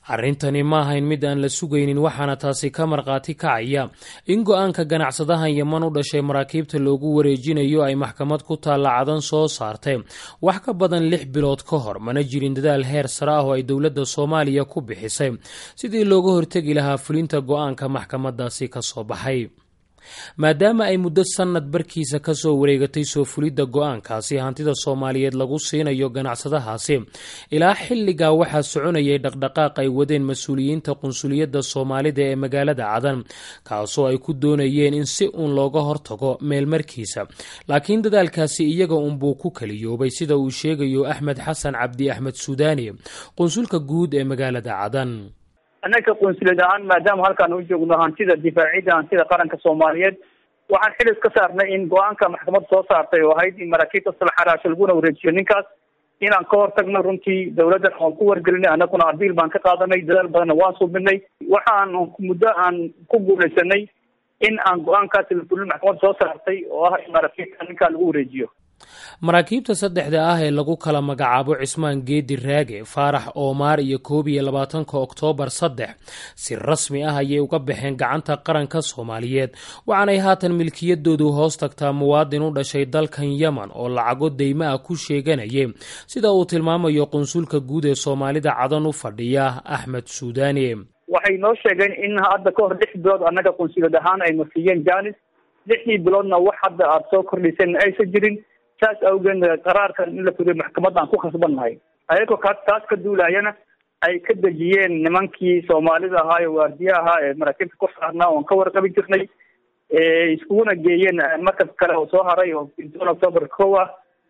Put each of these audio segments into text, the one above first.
arrintani ma ahayn mid aan la sugaynin waxaana taasi ka markhaati kacaya in go-aanka ganacsadahan yeman u dhashay maraakiibta loogu wareejinayo ay maxkamad ku taalla cadan soo saartay wax ka badan lix bilood ka hor mana jirin dadaal heer sare ah oo ay dowladda soomaaliya ku bixisay sidii looga hortegi lahaa fulinta go-aanka maxkamadaasi ka soo baxay maadaama ay muddo sannad barkiisa ka soo wareegatay soo fulidda go-aankaasi hantida soomaaliyeed lagu siinayo ganacsadahaasi ilaa xilligaa waxaa soconayay dhaqdhaqaaq ay wadeen mas-uuliyiinta qunsuliyadda soomaalida ee magaalada cadan kaasoo ay ku doonayeen in si uun looga hortago meelmarkiisa laakiin dadaalkaasi iyaga unbuu ku kaliyoobay sida uu sheegayo axmed xasan cabdi axmed suudaani qunsulka guud ee magaalada cadan annaga qunsuliyad ahaan maadaama halkaan u joogno hantida difaacida hantida qaranka soomaaliyeed waxaan xilis ka saarnay in go-aanka maxkamad soo saartay oo ahayd in maraakiibta salxaraasho laguna wareejiyo ninkaas inaan ka hortagno runtii dawladdan waan ku wargelinay annaguna abiil baan ka qaadanay dadaal badanna waan subinay waxaan muddo aan ku guulaysanay in aan go-aankaasi lafulin maxkamad soo saartay oo ah in maraakiibta ninkaa lagu wareejiyo maraakiibta saddexda ah ee lagu kala magacaabo cismaan geedi raage faarax oomaar iyo koob iyo labaatanka oktoobar saddex si rasmi ah ayay uga baxeen gacanta qaranka soomaaliyeed waxaanay haatan milkiyadoodu hoos tagtaa muwaadin u dhashay dalkan yemen oo lacago deyma ah ku sheeganayay sida uu tilmaamayo qunsulka guud ee soomaalida cadan u fadhiya axmed suudaani waxay noo sheegeen in hadda ka hor lix bilood annaga qunsuliyad ahaan ay marsiiyeen janis lixdii biloodna wax hadda aada soo kordhiseen aysan jirin saas awgeed qaraarkan in la furiyo maxkamad aan ku khasbannahay ayagoo ka taas ka duulayana ay ka dejiyeen nimankii soomaalida ahaa ee waardiya ahaa ee maraakiibta ku saarnaa oon ka warqabi jirnay iskuguna geeyeen markab kale oo soo haray oo intoon october kow ah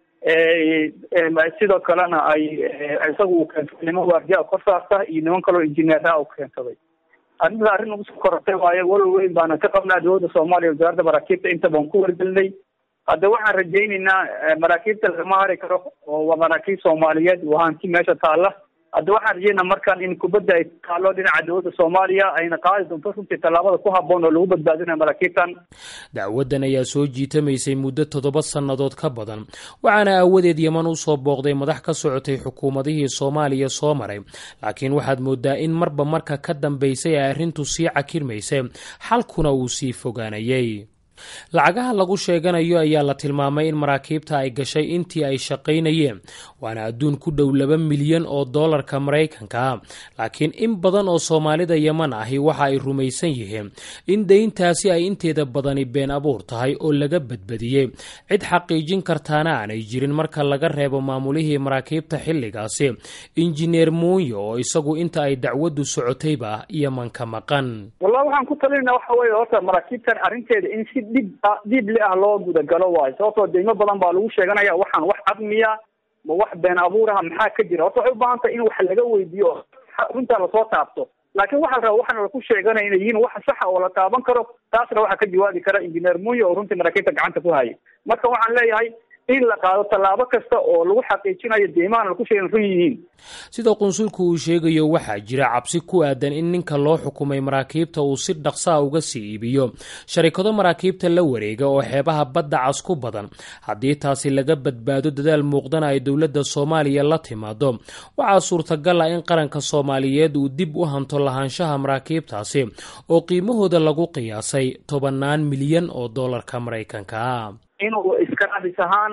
sidoo kalena ay isaga uu keensaday niman waardiya kor saarta iyo niman kaloo injineeraha u keensaday arrinta arrin ugu soo korortay waayo walal weyn baana ka qabnaa dowladda soomaaliya wasaaradda maraakiibta inta baan ku wargelinay hadda waxaan rajaynaynaa maraakiibta lagama hari karo oo waa maraakiib soomaaliyeed waa hanti meesha taalla hadda waxaan rajaynaa markaan in kubadda ay taallo dhinaca dowladda soomaaliya ayna qaadi doonto runtii tallaabada ku habboon oo lagu badbaadinayo maraakiibtan dacwaddan ayaa soo jiitamaysay muddo toddoba sannadood ka badan waxaana aawadeed yeman u soo booqday madax ka socotay xukuumadihii soomaaliya soo maray laakiin waxaad moodaa in marba marka ka dambaysay ay arrintu sii cakirmaysay xalkuna uu sii fogaanayay lacagaha lagu sheeganayo ayaa la tilmaamay in maraakiibta ay gashay intii ay shaqaynayeen waana adduun ku dhow laba milyan oo doolarka maraykanka ah laakiin in badan oo soomaalida yeman ahi waxa ay rumaysan yihiin in deyntaasi ay inteeda badani been abuur tahay oo laga badbadiyey cid xaqiijin kartaana aanay jirin marka laga reebo maamulihii maraakiibta xilligaasi injineer muuyo oo isagu inta ay dacwaddu socotayba yeman ka maqan wallahi waxaan ku talinayna waxa weye horta maraakiibtan arrinteeda in si dhib ah dhiibli ah loo gudagalo waayo sababtoo deymo badan baa lagu sheeganaya waxaan wax cadmiya ma wax been abuur ah maxaa ka jira horta waxay u baahan tahay in wax laga weydiiyo runtaa lasoo taabto laakiin waxaa la raba waxaan laku sheeganaya inay yihiin wax saxa oo la taaban karo taasna waxaa ka jawaabi kara injineer muuyo oo runtii maraakiibta gacanta ku haya marka waxaan leeyahay in la qaado tallaabo kasta oo lagu xaqiijinayo deymahan laku sheegan run yihiin sida qunsulku uu sheegayo waxaa jira cabsi ku aadan in ninka loo xukumay maraakiibta uu si dhaqsaa uga sii iibiyo sharikado maraakiibta la wareega oo xeebaha badda cas ku badan haddii taasi laga badbaado dadaal muuqdana ay dowladda soomaaliya la timaado waxaa suurtagal ah in qaranka soomaaliyeed uu dib u hanto lahaanshaha maraakiibtaasi oo qiimahooda lagu qiyaasay tobannaan milyan oo doolarka maraykanka inuu iskaraabis ahaan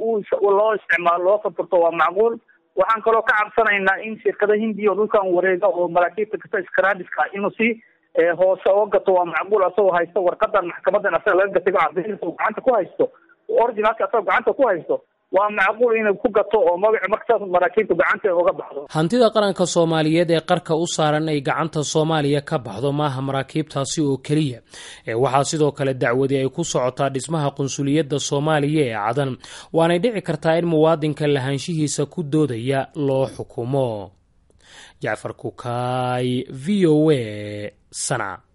loo isticmaalo loo furfurto waa macquul waxaan kaloo ka cabsanaynaa in shirkada hindiya oo dhulkan wareega oo maraakiibta kasta iskaraadiska inuu si hoose oo gato waa macquul asagoo haysto warqadan maxkamadan asaga laga gatay cadeynays gacanta ku haysto originalka asagoo gacanta ku haysto waa macquul inuu ku gato oo magaci markasaas maraakiibtu gacanta uga baxdo hantida qaranka soomaaliyeed ee qarka u saaran ay gacanta soomaaliya ka baxdo maaha maraakiibtaasi oo keliya ee waxaa sidoo kale dacwadi ay ku socotaa dhismaha qunsuliyadda soomaaliya ee cadan waanay dhici kartaa in muwaadinka lahaanshihiisa ku doodaya loo xukumo jacfar kukaay v o a sana